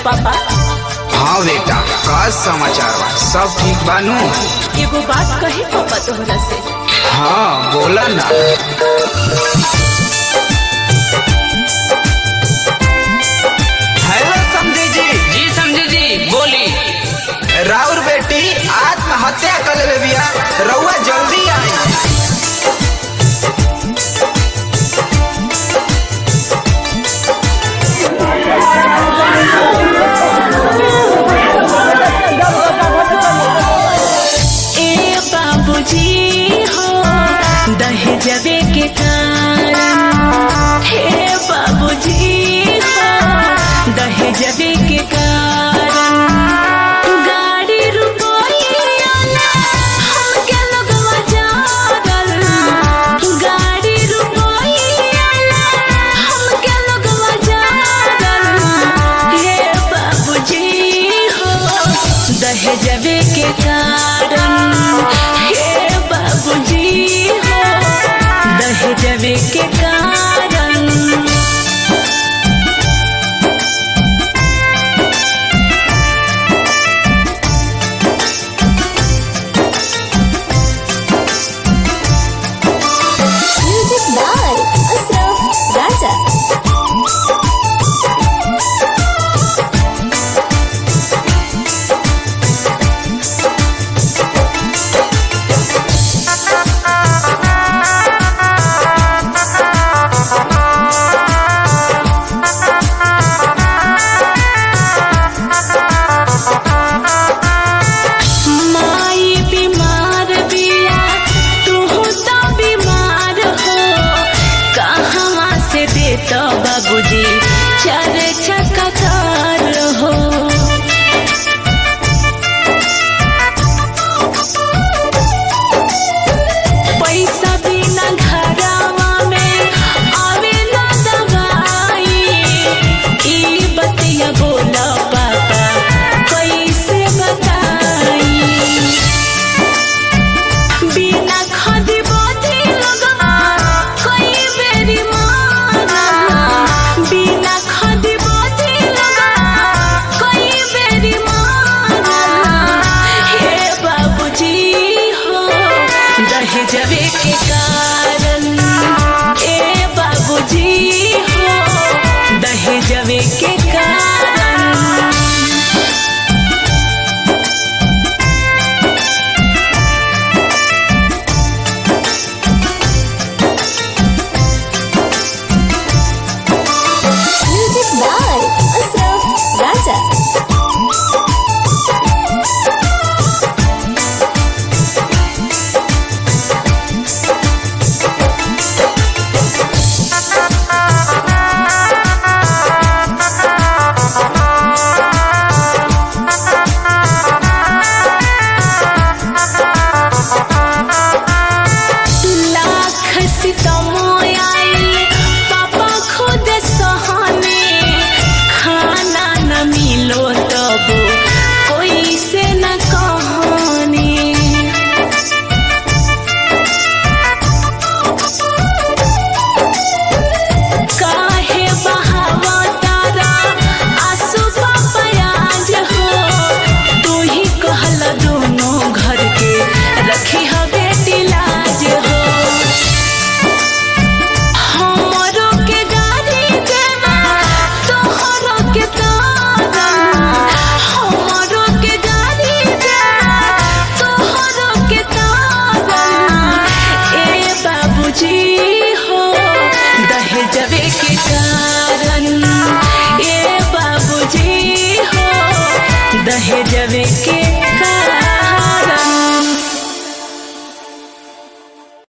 पापा हाँ बेटा का समाचार बा सब ठीक बानू एगो बात कही पापा तोहरा से हाँ बोला ना हेलो समझी जी जी समझे जी बोली राउर बेटी आत्महत्या कर ले बिया रउआ जल्दी आई ए बाबूजी हो दहेजवे के कारण हे बाबूजी हो दहेजवे के कारण गाड़ी रुपया ना हमके लगवा जागल गाड़ी रुपया ना हमके लगवा जागल हे बाबूजी हो दहेजवे के कारण हे बाबूजी हो दहेजवे के कारण Music by Asraf Raja. माई बीमार बिया तू तो बीमार हो कहवा से देता बाबूजी चार चक्का कार हो पैसा बिना घरवा में आवे ना दवाई ई बतिया बोला पापा कैसे बताई बिना खादी बाती लगवा कोई बेरी मारा बिना खादी बाती लगवा कोई बेरी मारा हे बाबूजी हो दहेजवे के कारण ए बाबूजी हो दहेजवे के कारण Music by Asraf Raja. Lakh सितम आई पापा खुद सहने खाना न मिलो तब कोई से न कहने काहे बहावा तारा आंसू पापयाज हो तू ही कहला दोनों घर के रखी ह बेटी लाज हो हमरो के गाड़ी देवा तोहरो के तारा हमरो के गाड़ी देवा तोहरो के तारा ए बाबूजी हो दहेजवे के कारण ए बाबूजी हो दहेजवे के